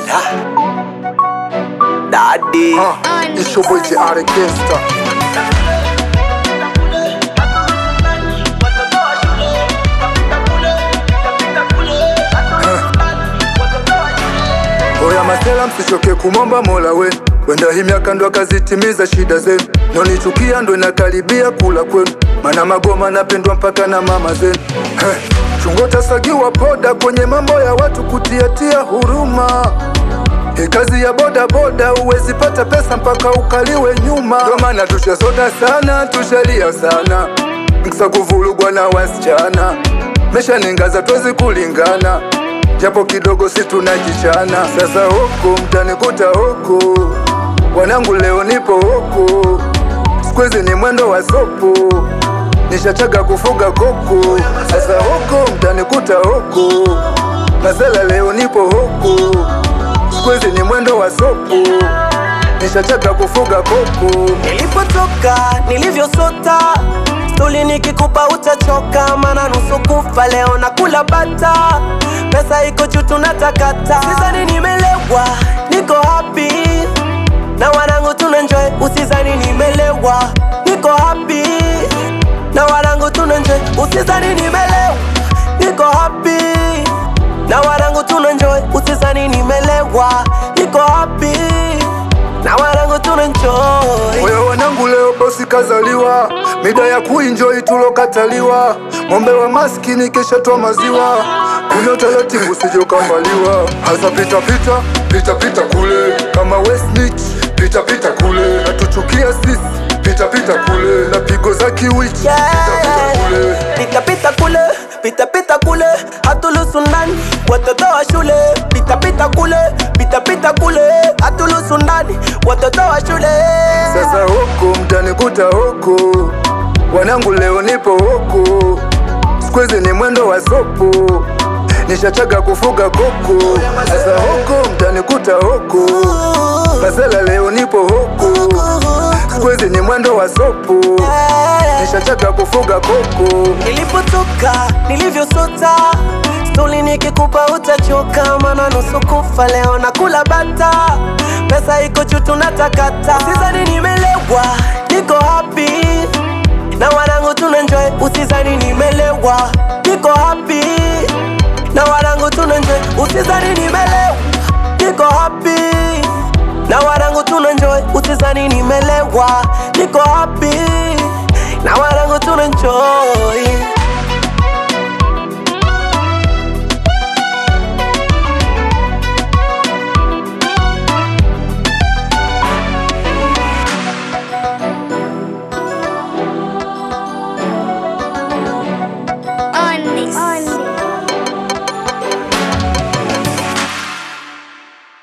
Daddy. Uh, it's your boy JR Gangsta. Oya masela, msichoke kumomba mola we wenda hii miaka ndo akazitimiza shida zenu, nonichukia ndo inakaribia kula kwenu, mana magoma napendwa mpaka na mama zenu. Heh, chungo tasagiwa poda kwenye mambo ya watu kutiatia huruma hii kazi ya boda boda, uwezi pata pesa mpaka ukaliwe nyuma. Ndo maana tushasota sana, tushalia sana, mkisa kuvulugwa na wasichana, mesha ningaza twezi kulingana, japo kidogo si tunajichana. Sasa huku mtanikuta huku, wanangu leo nipo huku, sikuizi ni mwendo wa sopu, nishachaga kufuga kuku. Sasa huku mtanikuta huku, masela leo nipo huku Squeeze ni mwendo wa sopu, nishachaga kufuga kuku. Nilipotoka nilivyosota, stuli nikikupa utachoka, mana nusu kufa leo na kula bata, pesa iko juu tunatakata. Usizani nimelewa, niko happy na wanangu tunenjoy. Usizani nimelewa, niko happy na wanangu tunenjoy. Usizani nimelewa, niko happy na wanangu tunenjoy. Usizani nimelewa, niko happy na wanangu tunenjoy. Oya wanangu, leo bosi kazaliwa, mida ya kuenjoy tulokataliwa. Ng'ombe wa maskini kesha toa maziwa, kunywa taratibu usije ukambaliwa. Hasa pita pita pita pita kule kama Westnich, pita pita kule natuchukia sisi, pita pita kule na pigo za kiwichi, pita pita kule Pita pita kule, pita pita kule, hatulusu ndani, watoto wa shule. Pita pita kule, pita pita kule, hatulusu ndani, watoto wa shule. Sasa huku mtanikuta huku, wanangu leo nipo huku, squeeze ni mwendo wa sopu, nishachaga kufuga kuku. Sasa huku mtanikuta huku, masela leo nipo huku, squeeze ni mwendo wa sopu, nishachaga kufuga kuku. Nilipotoka, nilivyosota, stuli nikikupa utachoka, mana nusu kufa leo na kula bata, pesa iko juu tunatakata. Usizani nimelewa, niko happy na wanangu tunenjoy. Usizani nimelewa, niko happy na wanangu tunenjoy. Usizani nimelewa, niko happy na wanangu tunenjoy. Usizani nimelewa, niko happy na wanangu tunenjoy.